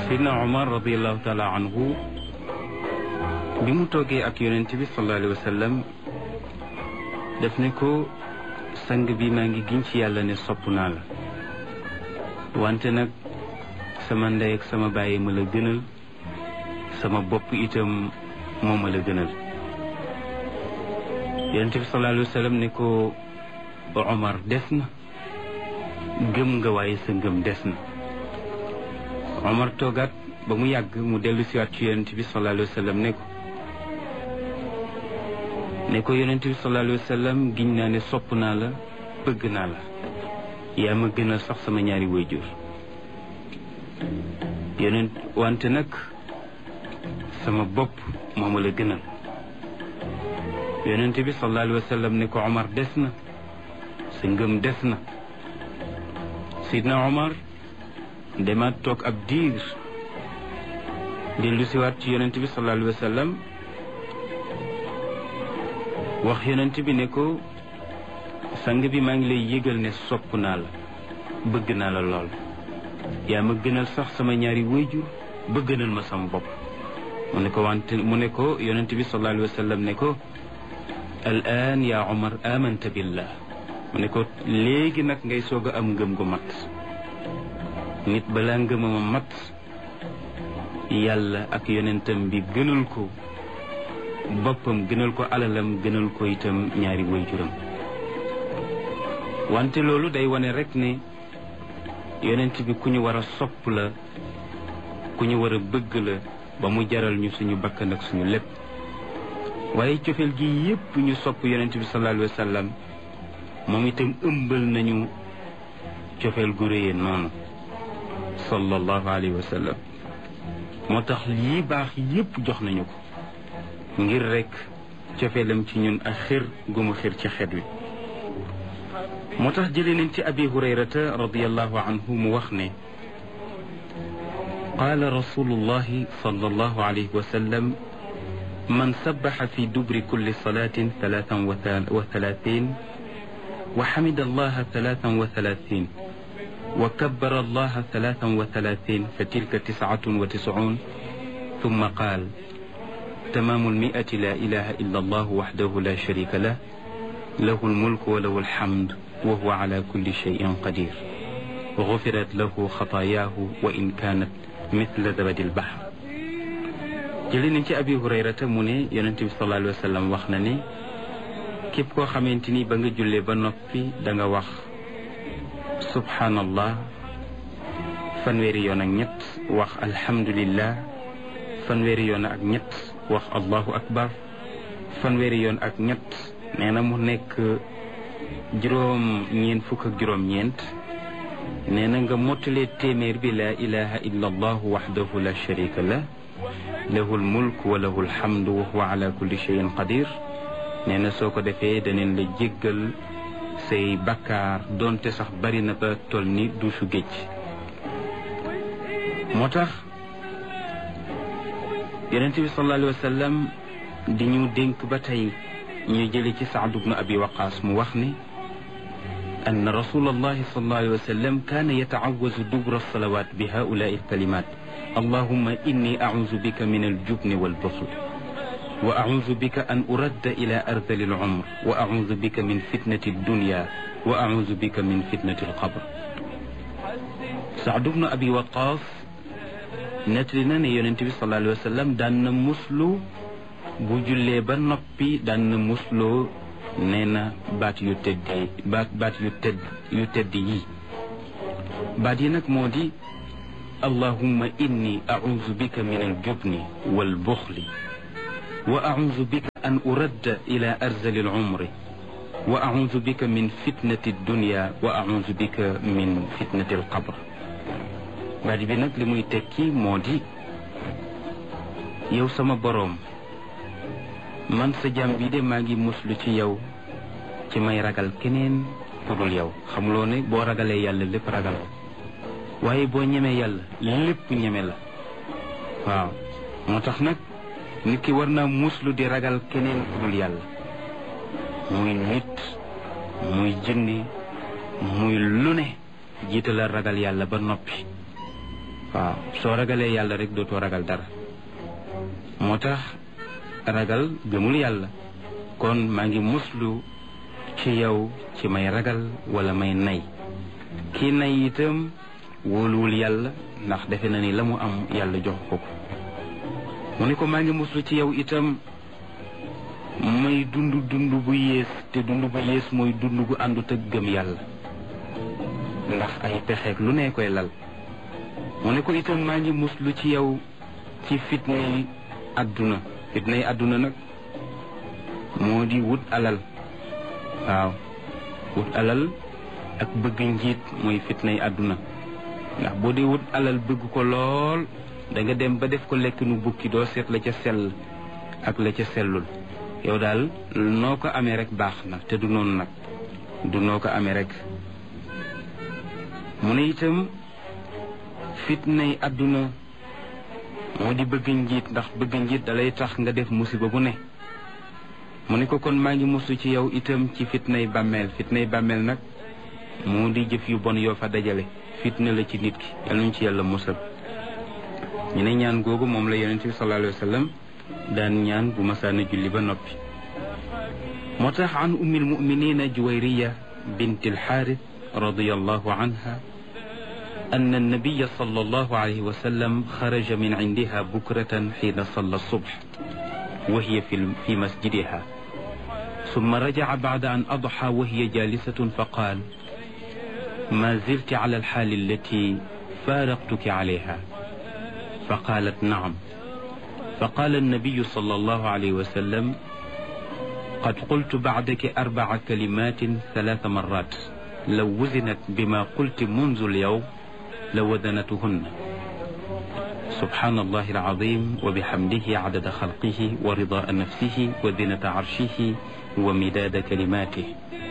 Seydina Omar radiallahu taala anhu bi mu toogee ak yonent bi sallallahu alayhi wa sallam def ne ko sang bi maa ngi giñ ci yàlla ne sopp naa la wante nag sama ndey ak sama bàyyi ma la gënal sama bopp itam moo ma la gënal yonent bi sallallahu alayhi wa sallam ne ko Omar des na gëm nga waaye sa ngëm des na Omar toogaat ba mu yàgg mu dellu siwaat ci yonent bi sallallahu alayhi wa sallam ne ko ne ko yonent bi sallallahu alayhi wa sallam giñ naa ne sopp naa la bëgg naa la yaa ma gënal sax sama ñaari wayjur yonent wante nag sama bopp moo ma la gënal yonent bi sallallahu alayhi wa sallam ne ko Omar des na sa ngëm des na sidna Omar demaat toog ab diir dellu siwaat ci yonent bi sallallahu alayhi wa sallam wax yonent bi ne ko sang bi maa ngi lay yëgal ne sopp naa la bëgg naa la lool yaa ma gënal sax sama ñaari wayjur ba gënal ma sama bopp mu ne ko wante mu ne ko yonent bi sallallahu alayhi wa sallam ne ko al an yaa Omar amanta billah mu ne ko léegi nag ngay soog a am ngëm gu mat nit balaa ngëmama mat yàlla ak yonentam bi gënal ko boppam gënal ko alalam gënal ko itam ñaari waajuram wante loolu day wane rek ne yonent bi ku ñu war a sopp la ku ñu war a bëgg la ba mu jaral ñu suñu bakkan ak suñu lépp waaye cofeel gi yépp ñu sopp yonent bi sallallahu alayhi wa sallam moom itam ëmbal nañu cofeel gu réyee noonu sallallahu alayhi wa sallam moo tax lii baax yépp jox nañu ko ngir rek cofeelam ci ñun ak xir gu mu xir ci xet wi moo tax jëlee nañ ci abi hurayrata radiallahu anhu mu wax ne qaala rasulullahi sallallahu alayhi wa sallam man sabaxa fi dubri kulli salatin talaatan wa talaatin wa xamida allaha talaatan wa talaatin wa kabbara allaha talaatan wa talaatin fa tilka tiscatun wa tiscuun ثم قال تمام المئة لا إله إلا الله وحده لا شريك له له الملك وله الحمد وهو على كل شيء قدير غفرت له خطاياه وإن كانت مثل زبد البحر jëli nañ ci abi hurayrata mu ne yonent bi sallallahu alayhi wa sallam wax na ne képp koo xamante ni ba nga jullee ba noppi da nga wax subhanallah fanweeri yoon ak ñett wax alhamdulillah fanweeri yoon ak ñett wax allahu akbar fanweeri yoon ak ñett nee na mu nekk juróom ñeent fukk ak juróom ñeent nee na nga mottalee téeméer bi laa ilaha illa allahu waxdahu la sharika lah lahu lmulk wa lahu lhamdu wa huwa ala kulli cheyin qadir nee na soo ko defee daneen la jéggal say bakkaar doonte sax bari na ba toll ni duusu géej moo tax yonente bi sallallahu alayhi wa sallam di ñu dénk ba tey ñu jële ci Saad bnu abi waqaas mu wax ni ann rasul allahi sallallahu alayhi wa sallam kaana yataawazu dubra salawat bi haulaai alkalimat allahumma inni auzu bika min aljubni walbuxl wa auzu bika an uradda ila ardali alumr wa auzu bika min fitnati aldunya wa auzu bika min fitnati alqabr Saad bnu abi waqaas nettali na ne yonent bi sallallahu alayhi wa sallam daan na muslu bu jullee ba noppi daan na musloo nee na baat yu tedd baat baat yu tedd yu tedd yi baat yi nag moo di allahumma inni auzu bika min aljubni walbuxli wa auzu bika an uradda ila arzali alumri wa auzu bika min fitnati dunya wa auzu bika min fitnati alqabr baat bi nag li muy tekki moo di yow sama boroom man sa jàmm bi de maa ngi muslu ci yow ci may ragal keneen ku dul yow xamuloo ne boo ragalee yàlla lépp ragal waaye boo ñemee yàlla lépp ñeme la waaw moo tax nag nit ki war naa muslu di ragal keneen ku dul yàlla muy nit muy jinni muy lu ne jiitalal ragal yàlla ba noppi waaw soo ragalee yàlla rek dootoo ragal dara moo tax ragal gëmul yàlla kon maa ngi muslu ci yow ci may ragal wala may nay kii nay itam wóoluwul yàlla ndax defe na ni la mu am yàlla jox ko ko mu ne ko maa ngi muslu ci yow itam may dund dund bu yées te dund bu yées mooy dund gu àndut ak gëm yàlla ndax ay pexeek lu ne koy lal mu ne ko itam maa ngi muslu ci yow ci fitnay àdduna fitnay àdduna nag moo di wut alal waaw wut alal ak bëgg njiit mooy fitnay àdduna ndax boo dee wut alal bëgg ko lool da nga dem ba def ko lekk nu bukki doo seet la ca sell ak la ca sellul yow daal noo ko amee rek baax na te du noonu nag du noo ko amee rek mu ne itam fitnay àdduna moo di bëgg njiit ndax bëgg njiit dalay tax nga def musiba bu ne mu ne ko kon maa ngi musu ci yow itam ci fitnay bàmmeel fitnay bàmmeel nag moo di jëf yu bon yoo fa dajale fitna la ci nit ki yal nañu ci yàlla musal ñu ne ñaan googu moom la yonent bi sallallahu alayhi wa sallam daan ñaan bu masaana julli ba noppi moo tax an ummi almuminina juwayriya bint alxaaris radiallahu anha أن النبي صلى الله عليه وسلم خرج من عندها بكرة حين صلى الصبح وهي في في مسجدها ثم رجع بعد أن أضحى وهي جالسة فقال ما زلت على الحال التي فارقتك عليها فقالت نعم فقال النبي صلى الله عليه وسلم قد قلت بعدك أربع كلمات ثلاث مرات لو وزنت بما قلت منذ اليوم لوزنتهن سبحان الله العظيم وبحمده عدد خلقه ورضاء نفسه وزنة عرشه ومداد كلماته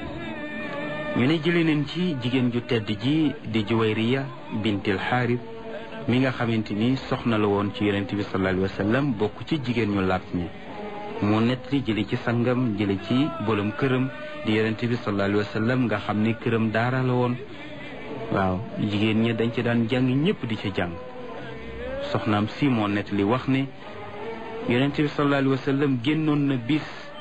ñu ne jëlee nañ ci jigéen ju tedd ji di juwayriya bintil xaaris mi nga xamante ni soxna la woon ci yonent bi sallallahu alayhi wa sallam bokk ci jigéen ñu laat ñi moo nett li jële ci sangam jële ci bolom këram di yonent bi sallallahu alayhi wa sallam nga xam ne këram daara la woon waaw jigéen ñi dañ ci daan jàng ñëpp di ca jàng soxnaam si moo nett li wax ne yonent bi sallallahu alayhi wa sallam génnoon na bis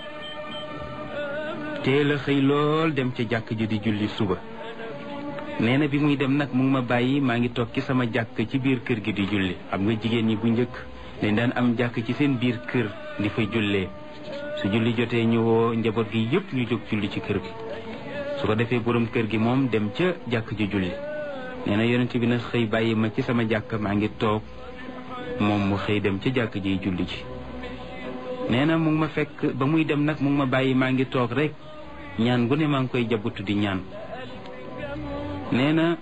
teel a xëy lool dem ca jàkk ji di julli suba nee na bi muy dem nag mu ngi ma bàyyi maa ngi toog ci sama jàkk ci biir kër gi di julli xam nga jigéen ñi bu njëkk dañ daan am jàkk ci seen biir kër di fa jullee su julli jotee ñu woo njaboot gi yëpp ñu jóg julli ci kër gi su ko defee borom kër gi moom dem ca jàkk ji julli nee na yonent bi nag xëy bàyyi ma ci sama jàkk maa ngi toog moom mu xëy dem ca jàkk ji julli ji nee na mu ngi ma fekk ba muy dem nag mu ngi ma bàyyi maa ngi toog rek ñaan gu ne maa ngi koy jabutu di ñaan nee na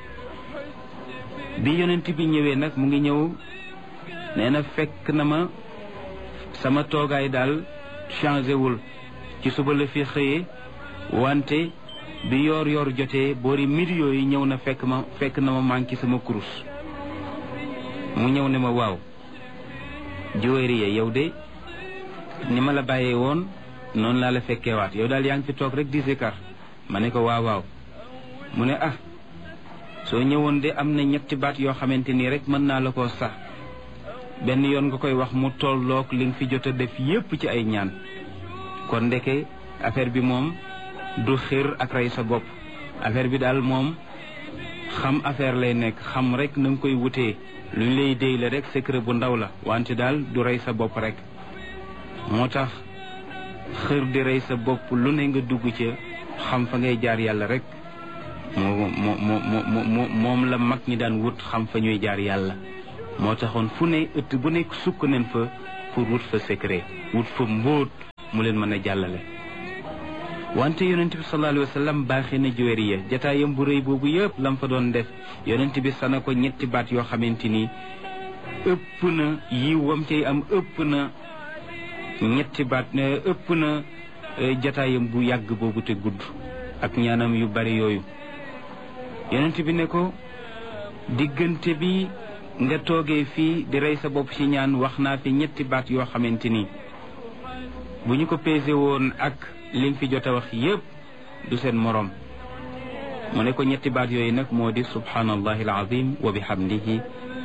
bi yonent bi ñëwee nag mu ngi ñëw nee na fekk na ma sama toogaay daal changé wul ci suba la fi xëyee wante bi yoor yoor jotee boori midi yooyu ñëw na fekk ma fekk na ma manqué sama kurus mu ñëw ne ma waaw Juwayriya yow de ni ma la bàyyee woon noonu laa la fekkeewaat yow daal yaa ngi fi toog rek di zikar ma ne ko waaw waaw mu ne ah soo ñëwoon de am na ñetti baat yoo xamante nii rek mën naa la koo sax benn yoon nga koy wax mu tolloog li nga fi jot a def yépp ci ay ñaan kon ndeke affaire bi moom du xir ak rey sa bopp affaire bi daal moom xam affaire lay nekk xam rek na nga koy wutee lu ñu lay déy la rek secret bu ndaw la wante daal du rey sa bopp rek moo tax xër di rey sa bopp lu ne nga dugg ca xam fa ngay jaar yàlla rek moo moo moo moo moom la mag ñi daan wut xam fa ñuy jaar yàlla moo taxoon fu ne ëtt bu nekk sukk nañ fa pour wut fa secret wut fa mbóot mu leen mën a jàllale wante yonent bi sallallahu alayhi wa sallam baaxee na Juwayriya jataayam bu rëy boobu yëpp lam fa doon def yonent bi sana ko ñetti baat yoo xamante ni ëpp na yiw wam cay am ëpp na ñetti baat ëpp na jataayam bu yàgg boobu te gudd ak ñaanam yu bari yooyu yonent bi ne ko diggante bi nga toogee fii di rey sa bopp ci ñaan wax naa fi ñetti baat yoo xamante ni bu ñu ko pesé woon ak li nga fi jot a wax yépp du seen moroom mu ne ko ñetti baat yooyu nag moo di subhanallahi alazim wa bihamdihi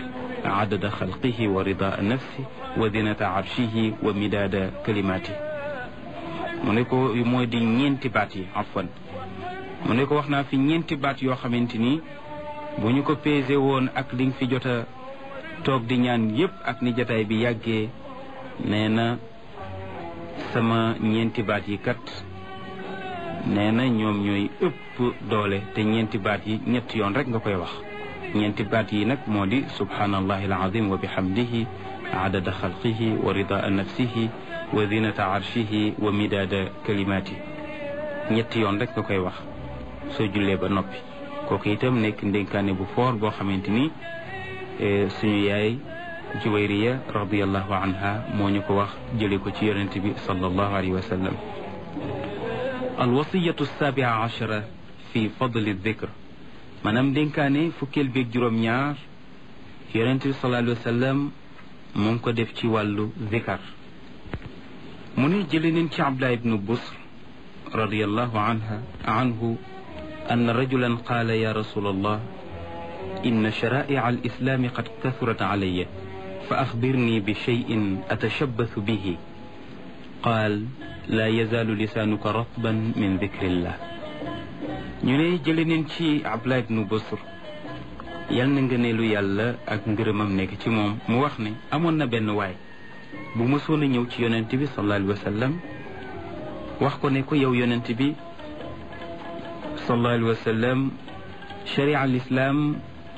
adada xalqihi wa ridaa nafsi wa zinata arshihi wa midaada kalimaati mu ne ko mooy di ñeenti baat yi afwan mu ne ko wax naa fi ñeenti baat yoo xamante ni bu ñu ko pesé woon ak li nga fi jot a toog di ñaan yépp ak ni jataay bi yàggee nee na sama ñeenti baat yi kat nee na ñoom ñooy ëpp doole te ñeenti baat yi ñetti yoon rek nga koy wax ñeenti baat yi nag moo di subhanallahi alazim wa bihamdihi adada xalqihi wa ridaa nafsihi wa zinata arshihi wa midaada kalimaati ñetti yoon rek nga koy wax soo jullee ba noppi kooku itam nekk ndénkaane bu foor boo xamante ni suñu yaay juwayriya radiallahu anha moo ñu ko wax jële ko ci yonente bi sallallahu alayhi wa sallam alwasiyatu sabia achara fi fadli dikr maanaam ndénkaane fukkeel beeg juróom-ñaar yonente bi sallallahu alayhi wa sallam mu ngi ko def ci wàllu zikar mu ne jële neen ci abdullah ibnu busr radiallahu anha anhu أن رجلا قال يا رسول الله إن شرائع الإسلام قد كثرت علي فأخبرني بشيء أتشبث به قال لا يزال لسانك رطبا من ذكر الله ñu ne jële neen ci Abdullah ibnu Busr yal na ngëneelu yàlla ak ngërëmam nekk ci moom mu wax ne amoon na benn waay bu mësoon a ñëw ci yonent bi sallallahu alayhi wa sallam wax ko ne ko yow yonent bi sallallahu alayhi wa sallam sharia al islam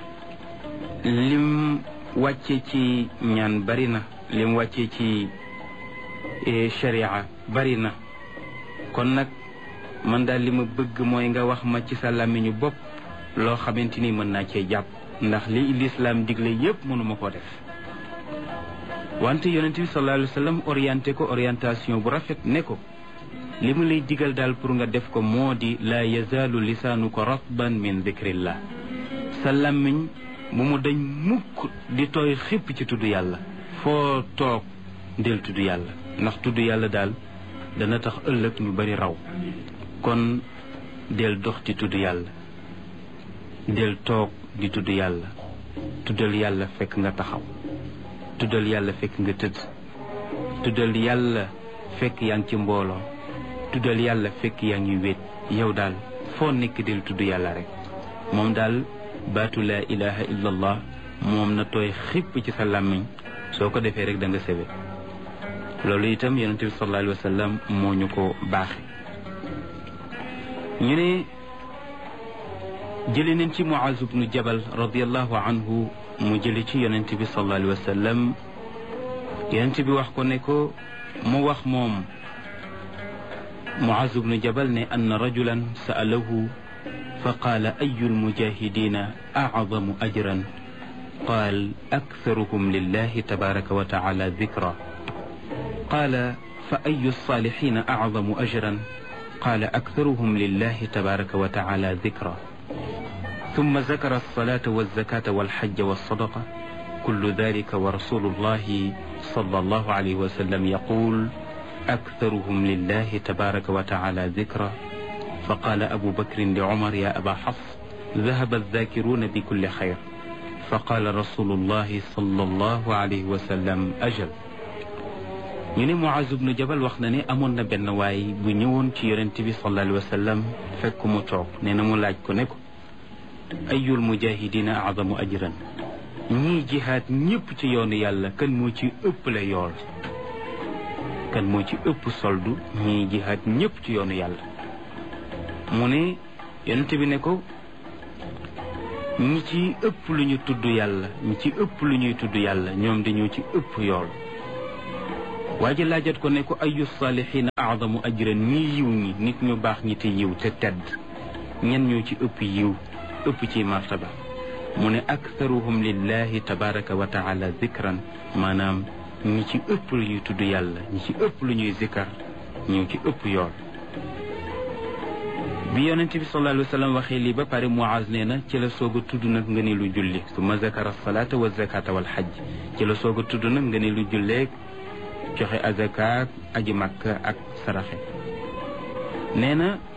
lim wàcce ci ñaan bari na lim wàcce ci sharia bari na kon nag man daal li ma bëgg mooy nga wax ma ci sa làmmiñu bopp loo xamante ni mën naa cee jàpp ndax li lislaam digle yépp mënuma ko def wante yonent bi sallallahu alayhi wa sallam orienté ko orientation bu rafet ne ko li mu lay digal daal pour nga def ko moo di laa yazaalu lisaanuka ratban min dikrillah sa làmmiñ bu mu dañ mukk di tooy xipp ci tudd yàlla foo toog del tudd yàlla ndax tudd yàlla daal dana tax ëllëg ñu bari raw kon del dox ci tudd yàlla del toog di tudd yàlla tuddal yàlla fekk nga taxaw tuddal yàlla fekk nga tëdd tuddal yàlla fekk yaa ngi ci mbooloo tuddal yàlla fekk yaa ngi wéet yow daal foo nekk del tudd yàlla rek moom daal baatu laa ilaha illa allah moom na tooy xipp ci sa làmmiñ soo ko defee rek da nga sebe loolu itam yonent bi sallallahu alayhi wa sallam moo ñu ko baaxe ñu ne jële nañ ci Muaz ibnu Jabal radiallahu anhu mu jële ci yonent bi sallallahu alayhi wa sallam yonent bi wax ko ne ko mu wax moom Muaz ibnu Jabal ne anna rajulan sa'alahu fa qaala ayu lmujahidina acdamu ajran qaal aktharuhum lillahi tabaraka wa taala dikra qaala fa ayu lsalihina acdamu ajran qaala aktharuhum lillahi tabaraka wa taala dikra ثم ذكر الصلاة والزكاة والحج والصدقة كل ذلك ورسول الله صلى الله عليه وسلم يقول أكثرهم لله تبارك وتعالى ذكرا فقال أبو بكر لعمر يا أبا حفص ذهب الذاكرون بكل خير فقال رسول الله صلى الله عليه وسلم أجل ñu ne Muaz ibnu Jabal wax na ne amoon na benn waay bu ñëwoon ci yonent bi sallallahu alayhi wa sallam fekk mu toog nee na mu laaj ko ne ko ayul mujahidina adamu ajran ñii jihaad ñëpp ci yoonu yàlla kan moo ci ëpp la yool kan moo ci ëpp soldu ñii jihaad ñëpp ci yoonu yàlla mu ne yonent bi ne ko ñi ci ëpp lu ñu tudd yàlla ñi ci ëpp lu ñuy tudd yàlla ñoom dañoo ci ëpp yool waa ji laajat ko ne ko ayu saalihiina adamu ajran ñii yiw ñi nit ñu baax ñi te yiw te tedd ñen ñoo ci ëpp yiw ëpp ci martaba mu ne aktharuhum lillahi tabaraka wa taala zikran maanaam ñi ci ëpp lu ñuy tudd yàlla ñi ci ëpp lu ñuy zikar ñoo ci ëpp yool bi yonent bi sallallahu alayhi wa sallam waxee lii ba pare Muaz nee na ci la soog a tudd nag nga ne lu julli summa zakara salaata wa zakata wal xajj ci la soog a tudd nag nga ne lu julleeg joxe azakaak aji makka ak saraxe nee na